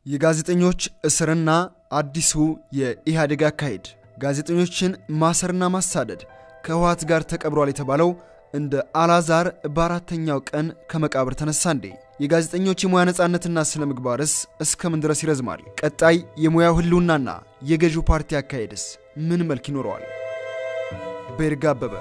የጋዜጠኞች እስርና አዲሱ የኢህአዴግ አካሄድ። ጋዜጠኞችን ማሰርና ማሳደድ ከህወሓት ጋር ተቀብሯል የተባለው እንደ አላዛር በአራተኛው ቀን ከመቃብር ተነሳ እንዴ? የጋዜጠኞች የሙያ ነፃነትና ስነ ምግባርስ እስከምን ድረስ ይረዝማል? ቀጣይ የሙያው ህልውናና የገዢው ፓርቲ አካሄድስ ምን መልክ ይኖረዋል? በይርጋ አበበ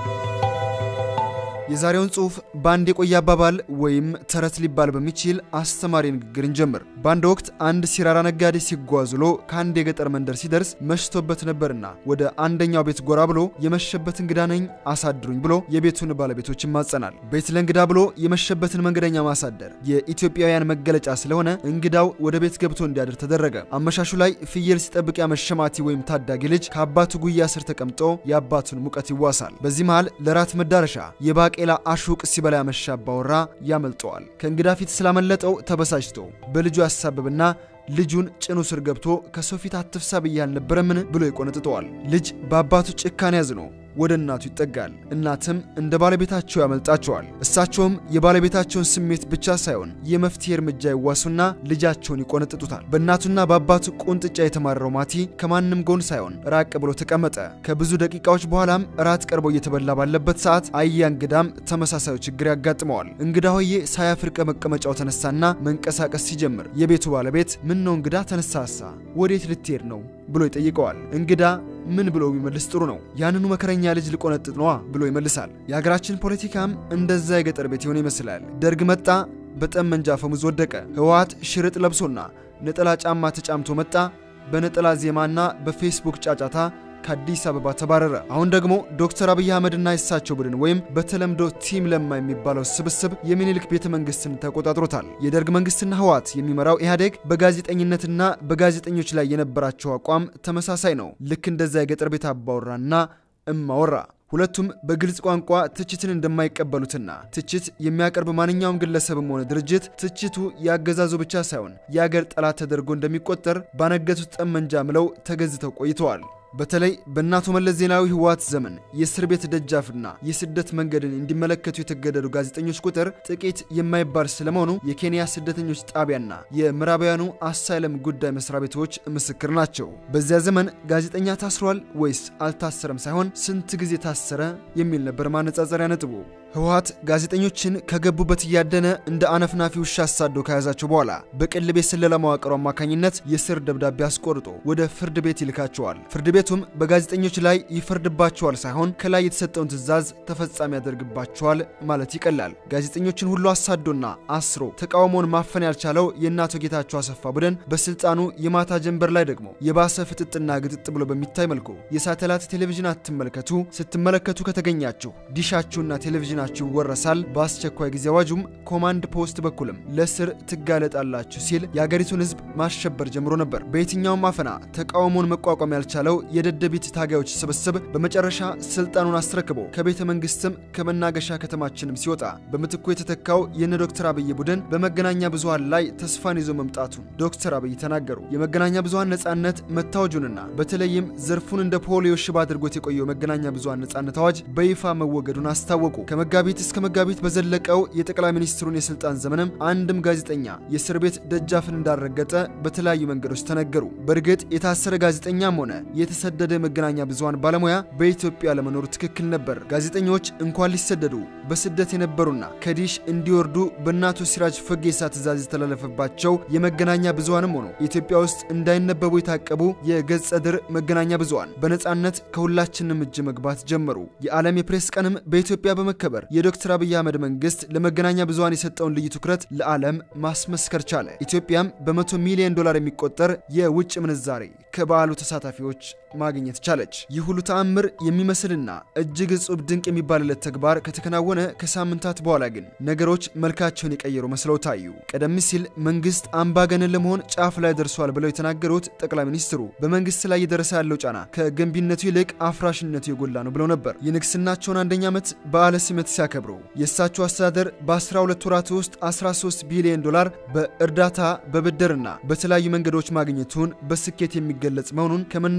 የዛሬውን ጽሑፍ በአንድ የቆየ አባባል ወይም ተረት ሊባል በሚችል አስተማሪ ንግግር እንጀምር። በአንድ ወቅት አንድ ሲራራ ነጋዴ ሲጓዝ ውሎ ከአንድ የገጠር መንደር ሲደርስ መሽቶበት ነበርና ወደ አንደኛው ቤት ጎራ ብሎ የመሸበት እንግዳ ነኝ አሳድሩኝ ብሎ የቤቱን ባለቤቶች ይማጸናል። ቤት ለእንግዳ ብሎ የመሸበትን መንገደኛ ማሳደር የኢትዮጵያውያን መገለጫ ስለሆነ እንግዳው ወደ ቤት ገብቶ እንዲያድር ተደረገ። አመሻሹ ላይ ፍየል ሲጠብቅ ያመሸማቲ ወይም ታዳጊ ልጅ ከአባቱ ጉያ ስር ተቀምጦ የአባቱን ሙቀት ይዋሳል። በዚህ መሃል ለራት መዳረሻ የባ ቄላ አሹቅ ሲበላ ያመሻ አባወራ ያመልጠዋል። ከእንግዳ ፊት ስላመለጠው ተበሳጭቶ በልጁ ያሳብብና ልጁን ጭኑ ስር ገብቶ ከሰው ፊት አትፍሳ ብዬ አልነበረምን ብሎ ይቆነጥጠዋል። ልጅ በአባቱ ጭካኔ ያዝኖ ወደ እናቱ ይጠጋል። እናትም እንደ ባለቤታቸው ያመልጣቸዋል። እሳቸውም የባለቤታቸውን ስሜት ብቻ ሳይሆን የመፍትሄ እርምጃ ይዋሱና ልጃቸውን ይቆነጥጡታል። በእናቱና በአባቱ ቁንጥጫ የተማረረው ማቲ ከማንም ጎን ሳይሆን ራቅ ብሎ ተቀመጠ። ከብዙ ደቂቃዎች በኋላም እራት ቀርቦ እየተበላ ባለበት ሰዓት አያ እንግዳም ተመሳሳዩ ችግር ያጋጥመዋል። እንግዳ ሆዬ ሳያፍር ከመቀመጫው ተነሳና መንቀሳቀስ ሲጀምር የቤቱ ባለቤት ምን ነው እንግዳ ተነሳሳ፣ ወዴት ልትሄድ ነው ብሎ ይጠይቀዋል። እንግዳ ምን ብሎ ቢመልስ ጥሩ ነው? ያንኑ መከረኛ ልጅ ልቆነጥጥ ነዋ ብሎ ይመልሳል። የሀገራችን ፖለቲካም እንደዛ የገጠር ቤት የሆነ ይመስላል። ደርግ መጣ፣ በጠመንጃ አፈሙዝ ወደቀ። ህወሓት ሽርጥ ለብሶና ነጠላ ጫማ ተጫምቶ መጣ። በነጠላ ዜማና በፌስቡክ ጫጫታ ከአዲስ አበባ ተባረረ። አሁን ደግሞ ዶክተር አብይ አህመድና የሳቸው ቡድን ወይም በተለምዶ ቲም ለማ የሚባለው ስብስብ የሚኒልክ ቤተ መንግስትን ተቆጣጥሮታል። የደርግ መንግስትና ህወሓት የሚመራው ኢህአዴግ በጋዜጠኝነትና በጋዜጠኞች ላይ የነበራቸው አቋም ተመሳሳይ ነው። ልክ እንደዛ የገጠር ቤት አባወራና እማወራ ሁለቱም በግልጽ ቋንቋ ትችትን እንደማይቀበሉትና ትችት የሚያቀርብ ማንኛውም ግለሰብም ሆነ ድርጅት ትችቱ ያገዛዙ ብቻ ሳይሆን የአገር ጠላት ተደርጎ እንደሚቆጠር ባነገቱት ጠመንጃ ምለው ተገዝተው ቆይተዋል። በተለይ በእናቶ መለስ ዜናዊ ህወሓት ዘመን የእስር ቤት ደጃፍና የስደት መንገድን እንዲመለከቱ የተገደዱ ጋዜጠኞች ቁጥር ጥቂት የማይባል ስለመሆኑ የኬንያ ስደተኞች ጣቢያና የምዕራባውያኑ አሳይለም ጉዳይ መስሪያ ቤቶች ምስክር ናቸው። በዚያ ዘመን ጋዜጠኛ ታስሯል ወይስ አልታሰረም ሳይሆን ስንት ጊዜ ታሰረ የሚል ነበር ማነጻጸሪያ ነጥቡ። ህወሓት ጋዜጠኞችን ከገቡበት እያደነ እንደ አነፍናፊ ውሻ አሳዶ ከያዛቸው በኋላ በቅልብ የስለላ መዋቅሩ አማካኝነት የስር ደብዳቤ አስቆርጦ ወደ ፍርድ ቤት ይልካቸዋል። ፍርድ ቤቱም በጋዜጠኞች ላይ ይፈርድባቸዋል ሳይሆን ከላይ የተሰጠውን ትዕዛዝ ተፈጻሚ ያደርግባቸዋል ማለት ይቀላል። ጋዜጠኞችን ሁሉ አሳዶና አስሮ ተቃውሞውን ማፈን ያልቻለው የእናቶ ጌታቸው አሰፋ ቡድን በስልጣኑ የማታ ጀንበር ላይ ደግሞ የባሰ ፍጥጥና ግጥጥ ብሎ በሚታይ መልኩ የሳተላይት ቴሌቪዥን አትመልከቱ፣ ስትመለከቱ ከተገኛችሁ ዲሻችሁና ቴሌቪዥን ናችሁ ይወረሳል። በአስቸኳይ ጊዜ አዋጁም ኮማንድ ፖስት በኩልም ለስር ትጋለጣላችሁ ሲል የአገሪቱን ሕዝብ ማሸበር ጀምሮ ነበር። በየትኛውም አፈና ተቃውሞውን መቋቋም ያልቻለው የደደቢት ታጋዮች ስብስብ በመጨረሻ ስልጣኑን አስረክቦ ከቤተ መንግስትም ከመናገሻ ከተማችንም ሲወጣ በምትኩ የተተካው የነ ዶክተር አብይ ቡድን በመገናኛ ብዙሃን ላይ ተስፋን ይዞ መምጣቱን ዶክተር አብይ ተናገሩ። የመገናኛ ብዙሃን ነጻነት መታወጁንና በተለይም ዘርፉን እንደ ፖሊዮ ሽባ አድርጎት የቆየው መገናኛ ብዙሃን ነጻነት አዋጅ በይፋ መወገዱን አስታወቁ። ከመጋቢት እስከ መጋቢት በዘለቀው የጠቅላይ ሚኒስትሩን የስልጣን ዘመንም አንድም ጋዜጠኛ የእስር ቤት ደጃፍን እንዳልረገጠ በተለያዩ መንገዶች ተነገሩ። በእርግጥ የታሰረ ጋዜጠኛም ሆነ የተሰደደ የመገናኛ ብዙሃን ባለሙያ በኢትዮጵያ ለመኖሩ ትክክል ነበር። ጋዜጠኞች እንኳን ሊሰደዱ በስደት የነበሩና ከዲሽ እንዲወርዱ በእናቶ ሲራጅ ፈጌሳ ትዕዛዝ የተላለፈባቸው የመገናኛ ብዙሃንም ሆኑ ኢትዮጵያ ውስጥ እንዳይነበቡ የታቀቡ የገጸ ድር መገናኛ ብዙሃን በነጻነት ከሁላችንም እጅ መግባት ጀመሩ። የዓለም የፕሬስ ቀንም በኢትዮጵያ በመከበር የዶክተር አብይ አህመድ መንግስት ለመገናኛ ብዙሃን የሰጠውን ልዩ ትኩረት ለዓለም ማስመስከር ቻለ። ኢትዮጵያም በመቶ ሚሊዮን ዶላር የሚቆጠር የውጭ ምንዛሬ ከበዓሉ ተሳታፊዎች ማግኘት ቻለች። ይህ ሁሉ ተአምር የሚመስልና እጅግ እጹብ ድንቅ የሚባልለት ተግባር ከተከናወነ ከሳምንታት በኋላ ግን ነገሮች መልካቸውን የቀየሩ መስለው ታዩ። ቀደም ሲል መንግስት አምባገነን ለመሆን ጫፍ ላይ ደርሷል ብለው የተናገሩት ጠቅላይ ሚኒስትሩ በመንግስት ላይ እየደረሰ ያለው ጫና ከገንቢነቱ ይልቅ አፍራሽነቱ የጎላ ነው ብለው ነበር። የንግስናቸውን አንደኛ ዓመት በዓለ ሲመት ሲያከብሩ የእሳቸው አስተዳደር በ12 ወራት ውስጥ 13 ቢሊዮን ዶላር በእርዳታ በብድርና በተለያዩ መንገዶች ማግኘቱን በስኬት የሚገለጽ መሆኑን ከመናገራቸው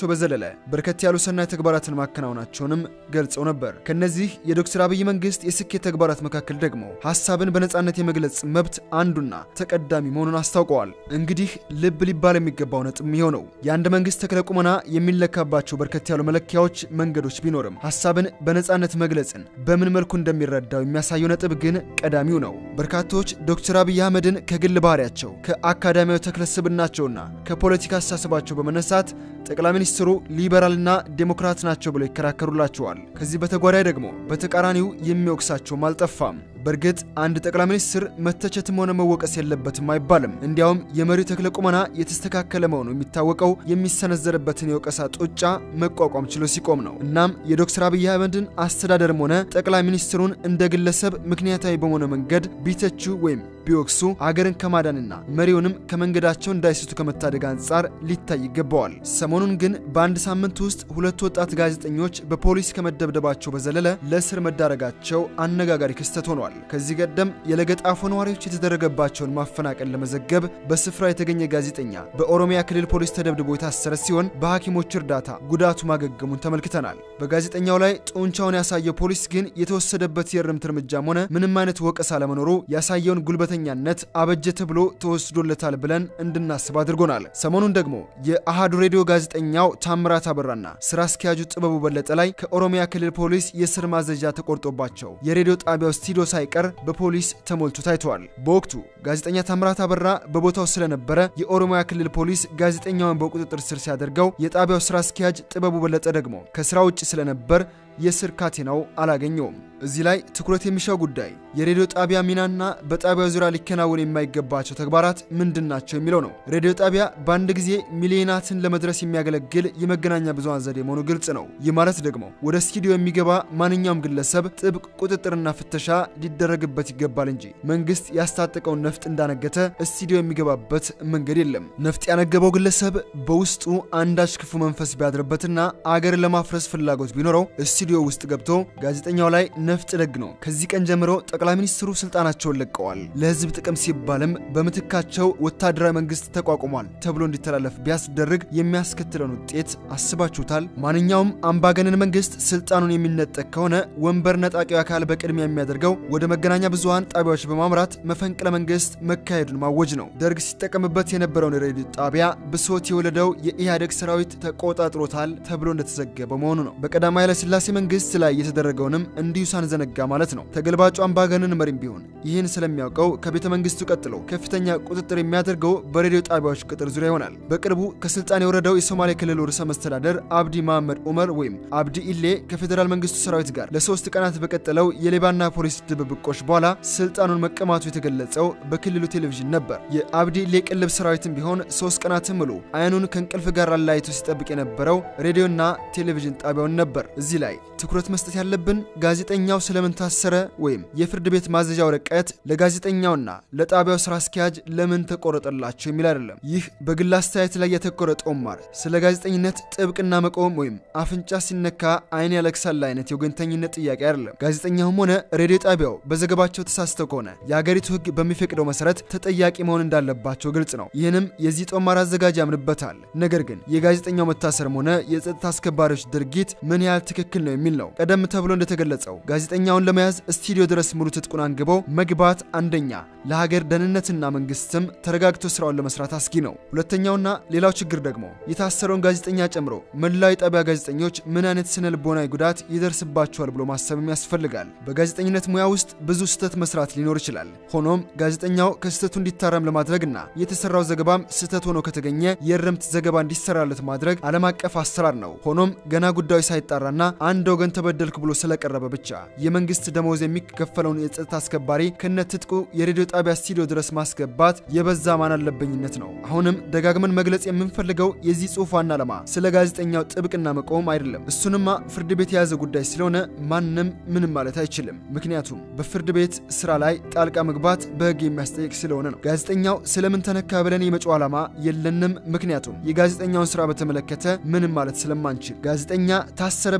በዘለለ በርከት ያሉ ሰናይ ተግባራትን ማከናወናቸውንም ገልጸው ነበር። ከነዚህ የዶክተር አብይ መንግስት የስኬት ተግባራት መካከል ደግሞ ሀሳብን በነጻነት የመግለጽ መብት አንዱና ተቀዳሚ መሆኑን አስታውቀዋል። እንግዲህ ልብ ሊባል የሚገባው ነጥብ ይኸው ነው። የአንድ መንግስት ተክለ ቁመና የሚለካባቸው በርከት ያሉ መለኪያዎች፣ መንገዶች ቢኖርም ሀሳብን በነጻነት መግለጽን በምን መልኩ እንደሚረዳው የሚያሳየው ነጥብ ግን ቀዳሚው ነው። በርካቶች ዶክተር አብይ አህመድን ከግል ባህሪያቸው ከአካዳሚያዊ ተክለስብናቸውና ከፖለቲካ አስተሳሰባቸው በመነሳት ጠቅላይ ሚኒስትሩ ሊበራልና ዴሞክራት ናቸው ብለው ይከራከሩላቸዋል። ከዚህ በተጓዳይ ደግሞ በተቃራኒው የሚወቅሳቸውም አልጠፋም። በእርግጥ አንድ ጠቅላይ ሚኒስትር መተቸትም ሆነ መወቀስ የለበትም አይባልም። እንዲያውም የመሪው ተክለ ቁመና የተስተካከለ መሆኑ የሚታወቀው የሚሰነዘርበትን የወቀሳ ጡጫ መቋቋም ችሎ ሲቆም ነው። እናም የዶክተር አብይ አህመድን አስተዳደርም ሆነ ጠቅላይ ሚኒስትሩን እንደ ግለሰብ ምክንያታዊ በሆነ መንገድ ቢተቹ ወይም ቢወቅሱ አገርን ከማዳንና መሪውንም ከመንገዳቸው እንዳይስቱ ከመታደግ አንጻር ሊታይ ይገባዋል። ሰሞኑን ግን በአንድ ሳምንት ውስጥ ሁለት ወጣት ጋዜጠኞች በፖሊስ ከመደብደባቸው በዘለለ ለእስር መዳረጋቸው አነጋጋሪ ክስተት ሆኗል። ከዚህ ቀደም የለገጣፎ ነዋሪዎች የተደረገባቸውን ማፈናቀል ለመዘገብ በስፍራ የተገኘ ጋዜጠኛ በኦሮሚያ ክልል ፖሊስ ተደብድቦ የታሰረ ሲሆን በሐኪሞች እርዳታ ጉዳቱ ማገገሙን ተመልክተናል። በጋዜጠኛው ላይ ጡንቻውን ያሳየው ፖሊስ ግን የተወሰደበት የእርምት እርምጃም ሆነ ምንም አይነት ወቀሳ ለመኖሩ ያሳየውን ጉልበተኛነት አበጀ ተብሎ ተወስዶለታል ብለን እንድናስብ አድርጎናል። ሰሞኑን ደግሞ የአሃዱ ሬዲዮ ጋዜጠኛው ታምራት አበራና ስራ አስኪያጁ ጥበቡ በለጠ ላይ ከኦሮሚያ ክልል ፖሊስ የስር ማዘዣ ተቆርጦባቸው የሬዲዮ ጣቢያው ስቱዲዮ ሳይቀር በፖሊስ ተሞልቶ ታይተዋል። በወቅቱ ጋዜጠኛ ታምራት አበራ በቦታው ስለነበረ የኦሮሚያ ክልል ፖሊስ ጋዜጠኛውን በቁጥጥር ስር ሲያደርገው የጣቢያው ስራ አስኪያጅ ጥበቡ በለጠ ደግሞ ከስራ ውጭ ስለነበር የስር ካቴናው አላገኘውም። እዚህ ላይ ትኩረት የሚሻው ጉዳይ የሬዲዮ ጣቢያ ሚናና በጣቢያው ዙሪያ ሊከናወን የማይገባቸው ተግባራት ምንድን ናቸው የሚለው ነው። ሬዲዮ ጣቢያ በአንድ ጊዜ ሚሊዮናትን ለመድረስ የሚያገለግል የመገናኛ ብዙሃን ዘዴ መሆኑ ግልጽ ነው። ይህ ማለት ደግሞ ወደ ስቱዲዮ የሚገባ ማንኛውም ግለሰብ ጥብቅ ቁጥጥርና ፍተሻ ሊደረግበት ይገባል እንጂ መንግስት ያስታጠቀውን ነፍጥ እንዳነገተ ስቱዲዮ የሚገባበት መንገድ የለም። ነፍጥ ያነገበው ግለሰብ በውስጡ አንዳች ክፉ መንፈስ ቢያድርበትና አገርን ለማፍረስ ፍላጎት ቢኖረው ስቱዲዮ ውስጥ ገብቶ ጋዜጠኛው ላይ ነፍጥ ደግ ነው። ከዚህ ቀን ጀምሮ ጠቅላይ ሚኒስትሩ ስልጣናቸውን ለቀዋል። ለህዝብ ጥቅም ሲባልም በምትካቸው ወታደራዊ መንግስት ተቋቁሟል ተብሎ እንዲተላለፍ ቢያስደርግ የሚያስከትለውን ውጤት አስባችሁታል? ማንኛውም አምባገነን መንግስት ስልጣኑን የሚነጠቅ ከሆነ ወንበር ነጣቂው አካል በቅድሚያ የሚያደርገው ወደ መገናኛ ብዙሃን ጣቢያዎች በማምራት መፈንቅለ መንግስት መካሄዱን ማወጅ ነው። ደርግ ሲጠቀምበት የነበረውን የሬዲዮ ጣቢያ ብሶት የወለደው የኢህአዴግ ሰራዊት ተቆጣጥሮታል ተብሎ እንደተዘገበ መሆኑ ነው። በቀዳማዊ ኃይለሥላሴ መንግስት ላይ የተደረገውንም እንዲሁ ሳንዘነጋ ማለት ነው። ተገልባጩ አምባገነን መሪም ቢሆን ይህን ስለሚያውቀው ከቤተ መንግስቱ ቀጥሎ ከፍተኛ ቁጥጥር የሚያደርገው በሬዲዮ ጣቢያዎች ቅጥር ዙሪያ ይሆናል። በቅርቡ ከስልጣን የወረደው የሶማሌ ክልል ርዕሰ መስተዳደር አብዲ መሐመድ ኡመር ወይም አብዲ ኢሌ ከፌዴራል መንግስቱ ሰራዊት ጋር ለሶስት ቀናት በቀጠለው የሌባና ፖሊስ ድብብቆች በኋላ ስልጣኑን መቀማቱ የተገለጸው በክልሉ ቴሌቪዥን ነበር። የአብዲ ኢሌ ቅልብ ሰራዊትም ቢሆን ሶስት ቀናትን ሙሉ አይኑን ከእንቅልፍ ጋር አላይቶ ሲጠብቅ የነበረው ሬዲዮና ቴሌቪዥን ጣቢያውን ነበር። እዚህ ላይ ትኩረት መስጠት ያለብን ጋዜጠኛው ስለምን ታሰረ ወይም የፍርድ ቤት ማዘዣ ወረቀት ለጋዜጠኛውና ለጣቢያው ስራ አስኪያጅ ለምን ተቆረጠላቸው የሚል አይደለም። ይህ በግል አስተያየት ላይ የተኮረ ጦማር ስለ ጋዜጠኝነት ጥብቅና መቆም ወይም አፍንጫ ሲነካ አይን ያለቅሳል አይነት የወገንተኝነት ጥያቄ አይደለም። ጋዜጠኛውም ሆነ ሬዲዮ ጣቢያው በዘገባቸው ተሳስተው ከሆነ የአገሪቱ ሕግ በሚፈቅደው መሰረት ተጠያቂ መሆን እንዳለባቸው ግልጽ ነው። ይህንም የዚህ ጦማር አዘጋጅ ያምንበታል። ነገር ግን የጋዜጠኛው መታሰርም ሆነ የጸጥታ አስከባሪዎች ድርጊት ምን ያህል ትክክል ነው የሚል ነው። ቀደም ተብሎ እንደተገለጸው ጋዜጠኛውን ለመያዝ ስቱዲዮ ድረስ ሙሉ ትጥቁን አንግበው መግባት አንደኛ ለሀገር ደህንነትና መንግስትም ተረጋግቶ ስራውን ለመስራት አስጊ ነው። ሁለተኛውና ሌላው ችግር ደግሞ የታሰረውን ጋዜጠኛ ጨምሮ መላው የጣቢያ ጋዜጠኞች ምን አይነት ስነ ልቦናዊ ጉዳት ይደርስባቸዋል ብሎ ማሰብም ያስፈልጋል። በጋዜጠኝነት ሙያ ውስጥ ብዙ ስህተት መስራት ሊኖር ይችላል። ሆኖም ጋዜጠኛው ከስህተቱ እንዲታረም ለማድረግና የተሰራው ዘገባም ስህተት ሆኖ ከተገኘ የእርምት ዘገባ እንዲሰራለት ማድረግ ዓለም አቀፍ አሰራር ነው። ሆኖም ገና ጉዳዩ ሳይጣራና አንድ ወገን ተበደልክ ብሎ ስለቀረበ ብቻ የመንግስት ደመወዝ የሚከፈለውን የጸጥታ አስከባሪ ከነ ትጥቁ የሬዲዮ ጣቢያ ስቱዲዮ ድረስ ማስገባት የበዛ ማን አለበኝነት ነው። አሁንም ደጋግመን መግለጽ የምንፈልገው የዚህ ጽሑፍ ዋና ዓላማ ስለ ጋዜጠኛው ጥብቅና መቆም አይደለም። እሱንማ ፍርድ ቤት የያዘ ጉዳይ ስለሆነ ማንም ምንም ማለት አይችልም። ምክንያቱም በፍርድ ቤት ስራ ላይ ጣልቃ መግባት በሕግ የሚያስጠይቅ ስለሆነ ነው። ጋዜጠኛው ስለምን ተነካ ብለን የመጪው ዓላማ የለንም። ምክንያቱም የጋዜጠኛውን ስራ በተመለከተ ምንም ማለት ስለማንችል ጋዜጠኛ ታሰረ ብለን በመጮ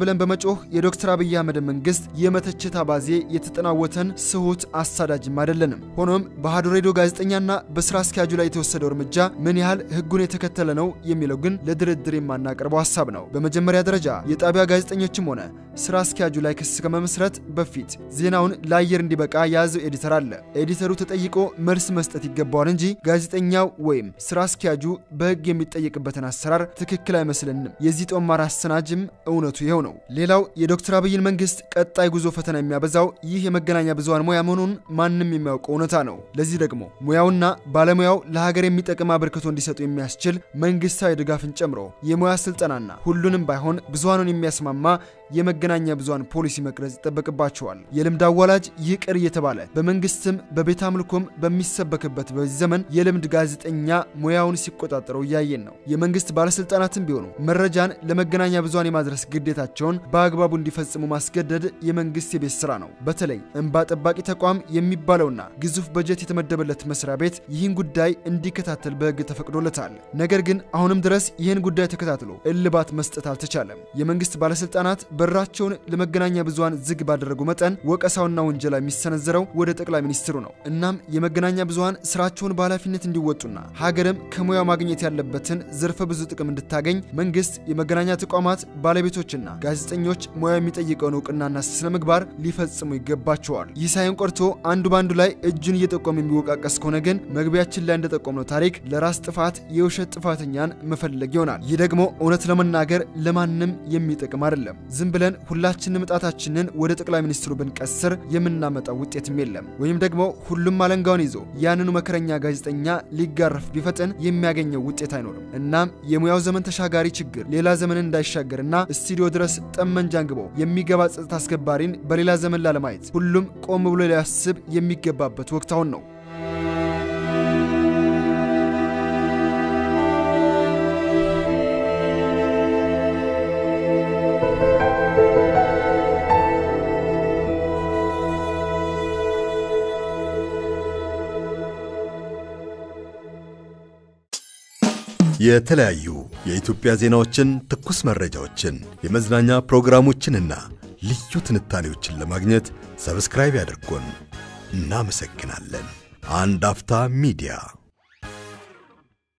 ለማጮህ የዶክተር አብይ አህመድ መንግስት የመተቸት አባዜ የተጠናወተን ስሁት አሳዳጅም አይደለንም። ሆኖም በአሃዱ ሬዲዮ ጋዜጠኛና በስራ አስኪያጁ ላይ የተወሰደው እርምጃ ምን ያህል ህጉን የተከተለ ነው የሚለው ግን ለድርድር የማናቀርበው ሀሳብ ነው። በመጀመሪያ ደረጃ የጣቢያ ጋዜጠኞችም ሆነ ስራ አስኪያጁ ላይ ክስ ከመመስረት በፊት ዜናውን ለአየር እንዲበቃ የያዘው ኤዲተር አለ። ኤዲተሩ ተጠይቆ መልስ መስጠት ይገባዋል እንጂ ጋዜጠኛው ወይም ስራ አስኪያጁ በህግ የሚጠየቅበትን አሰራር ትክክል አይመስልንም። የዚህ ጦማር አሰናጅም እውነቱ ይኸው ነው። ሌላው የዶክተር አብይን መንግስት ቀጣይ ጉዞ ፈተና የሚያበዛው ይህ የመገናኛ ብዙሃን ሙያ መሆኑን ማንም የሚያውቀው እውነታ ነው። ለዚህ ደግሞ ሙያውና ባለሙያው ለሀገር የሚጠቅም አበርክቶ እንዲሰጡ የሚያስችል መንግስታዊ ድጋፍን ጨምሮ የሙያ ስልጠናና ሁሉንም ባይሆን ብዙሃኑን የሚያስማማ የመገናኛ ብዙሃን ፖሊሲ መቅረጽ ይጠበቅባቸዋል። የልምድ አዋላጅ ይቅር እየተባለ በመንግስትም በቤተ አምልኮም በሚሰበክበት በዚህ ዘመን የልምድ ጋዜጠኛ ሙያውን ሲቆጣጠረው እያየን ነው። የመንግስት ባለስልጣናትም ቢሆኑ መረጃን ለመገናኛ ብዙሃን የማድረስ ግዴታቸውን በአግባቡ እንዲፈጽሙ ማስገደድ የመንግስት የቤት ስራ ነው። በተለይ እንባ ጠባቂ ተቋም የሚባለውና ግዙፍ በጀት የተመደበለት መስሪያ ቤት ይህን ጉዳይ እንዲከታተል በህግ ተፈቅዶለታል። ነገር ግን አሁንም ድረስ ይህን ጉዳይ ተከታትሎ እልባት መስጠት አልተቻለም። የመንግስት ባለስልጣናት በራቸውን ለመገናኛ ብዙሃን ዝግ ባደረጉ መጠን ወቀሳውና ውንጀላ የሚሰነዘረው ወደ ጠቅላይ ሚኒስትሩ ነው። እናም የመገናኛ ብዙሃን ስራቸውን በኃላፊነት እንዲወጡና ሀገርም ከሙያው ማግኘት ያለበትን ዘርፈ ብዙ ጥቅም እንድታገኝ መንግስት፣ የመገናኛ ተቋማት ባለቤቶችና ጋዜጠኞች ሙያው የሚጠይቀውን እውቅናና ስነ ምግባር ሊፈጽሙ ይገባቸዋል። ይህ ሳይሆን ቆርቶ አንዱ በአንዱ ላይ እጁን እየጠቆመ የሚወቃቀስ ከሆነ ግን መግቢያችን ላይ እንደጠቆምነው ታሪክ ለራስ ጥፋት የውሸት ጥፋተኛን መፈለግ ይሆናል። ይህ ደግሞ እውነት ለመናገር ለማንም የሚጠቅም አይደለም። ዝም ብለን ሁላችንም ጣታችንን ወደ ጠቅላይ ሚኒስትሩ ብንቀስር የምናመጣው ውጤትም የለም። ወይም ደግሞ ሁሉም አለንጋውን ይዞ ያንኑ መከረኛ ጋዜጠኛ ሊጋረፍ ቢፈጥን የሚያገኘው ውጤት አይኖርም። እናም የሙያው ዘመን ተሻጋሪ ችግር ሌላ ዘመን እንዳይሻገርና ስቱዲዮ ድረስ ጠመንጃ አንግቦ የሚገባ ጸጥታ አስከባሪን በሌላ ዘመን ላለማየት ሁሉም ቆም ብሎ ሊያስብ የሚገባበት ወቅት አሁን ነው። የተለያዩ የኢትዮጵያ ዜናዎችን፣ ትኩስ መረጃዎችን፣ የመዝናኛ ፕሮግራሞችንና ልዩ ትንታኔዎችን ለማግኘት ሰብስክራይብ ያድርጉን። እናመሰግናለን። አንድ አፍታ ሚዲያ